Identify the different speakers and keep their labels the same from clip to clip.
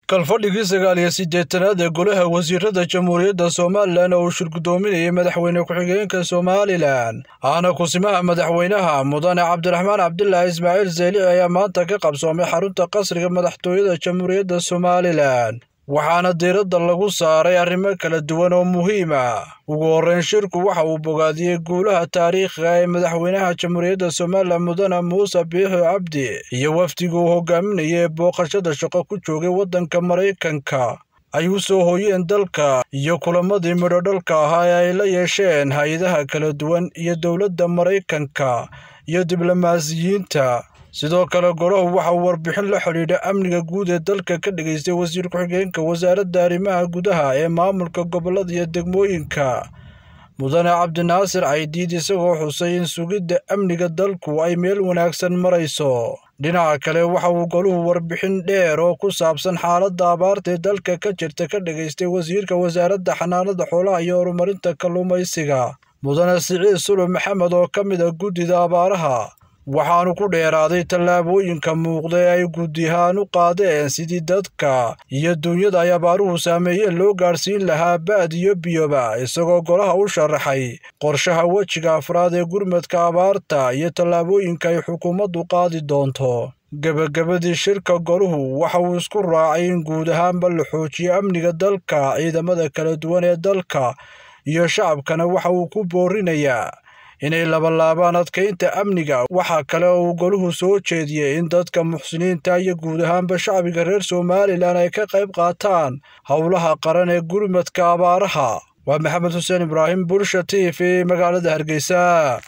Speaker 1: kalfadhigii sagaal iyo siddeetanaad ee golaha wasiirada jamhuuriyadda somalilan oo uu shirgudoominayay madaxweyne ku-xigeenka somalilan ahna kusimaha madaxweynaha mudane cabdiraxmaan cabdilaahi ismaaciil zeelici ayaa maanta ka qabsoomay xarunta qasriga madaxtooyada jamhuuriyadda somalilan waxaana diiradda lagu saaray arrimo kala duwan oo muhiim ah ugu horreyn shirku waxa uu bogaadiyey guulaha taariikhiga ee madaxweynaha jamhuuriyadda somalilan mudane muuse biixi cabdi iyo wafdiga uu hogaaminayay ee booqashada shaqo ku joogay waddanka maraykanka ay u soo hooyeen dalka iyo kulamadii midhodhalka ahaa ee ay la yeesheen hay-adaha kala duwan iyo dowladda maraykanka iyo diblomaasiyiinta sidoo kale golahu waxa uu warbixin la xidhiidha amniga guud ee dalka ka dhigaystay wasiir ku-xigeenka wasaaradda arrimaha gudaha ee maamulka gobollada iyo degmooyinka mudane cabdinaasir caydiid isagoo xusay in sugidda amniga dalku ay meel wanaagsan marayso dhinaca kale waxa uu goluhu warbixin dheer oo ku saabsan xaaladda abaarta ee dalka ka jirta ka dhigaystay wasiirka wasaaradda xanaanada xoolaha iyo horumarinta kalluumaysiga mudane siciid sulub maxamed oo ka mid a guddida abaaraha waxaanu ku dheeraaday tallaabooyinka muuqda ee ay guddihaan u qaadeen sidii dadka iyo duunyada ay abaaruhu saameeyeen loo gaadhsiin lahaa ba'd iyo biyoba isagoo golaha u sharaxay qorshaha wejiga afraad ee gurmadka abaarta iyo tallaabooyinka ay xukuumaddu qaadi doonto gebagabadii shirka goluhu waxa uu isku raacay in guud ahaanba la xoojiyo amniga dalka ciidamada kala duwan ee dalka iyo shacabkana waxa uu ku boorinayaa inay labalaabaan adkaynta amniga waxaa kale oo uu goluhu soo jeediyey in dadka muxsiniinta iyo guud ahaanba shacbiga reer somalilan ay ka qayb qaataan howlaha qaran ee gurmadka abaaraha waa maxamed xuseen ibraahim bulsha t v magaalada hargeysa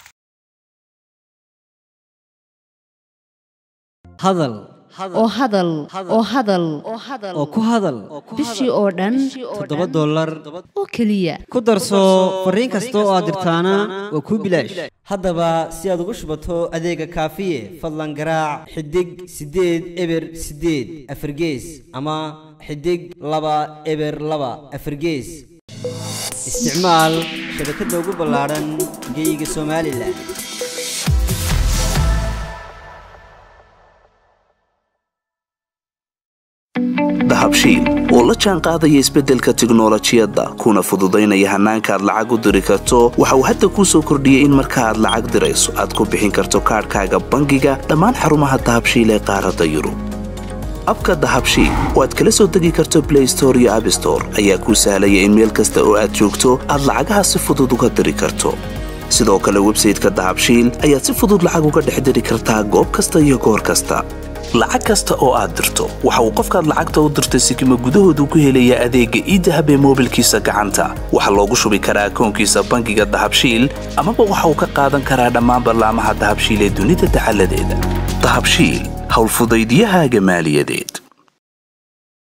Speaker 2: hadal
Speaker 3: oo hadal oo hadal
Speaker 2: oo ku hadal
Speaker 3: bishii oo dhan
Speaker 2: toddoba dollar
Speaker 3: oo keliya
Speaker 2: ku darso fariin kasta oo aad dirtaana waa kuu bilaash haddaba si aad ugu shubato adeega kaafiye fadlan garaac xidig siddeed eber siddeed afargees ama xidig laba eber laba afargees isticmaal shabakadda ugu ballaadhan geyga somalilan
Speaker 4: dahabshiil oo la jaan qaadaya isbeddelka tiknolojiyadda kuna fududaynaya hannaanka aad lacag u diri karto waxa uu hadda kuu soo kordhiyey in marka aad lacag dirayso aad ku bixin karto kaadhkaaga bangiga dhammaan xarumaha dahabshiil ee qaaradda yurub abka dahabshiil oo aad kala soo degi karto blay store iyo abstore ayaa kuu sahlaya in meel kasta oo aad joogto aad lacagaha si fudud uga diri karto sidoo kale websayteka dahabshiil ayaad si fudud lacag uga dhex diri kartaa goob kasta iyo goor kasta lacag kasta oo aad dirto waxa uu qofkaad lacagta u dirtay sikima gudahoodu ku helayaa adeegga iidahab ee moobilkiisa gacanta waxaa loogu shubi karaa akoonkiisa bangiga dahabshiil amaba waxa uu ka qaadan karaa dhammaan ballaamaha dahabshiil ee dunida dacaladeeda dahabshiil howlfudaydyahaaga maaliyadeed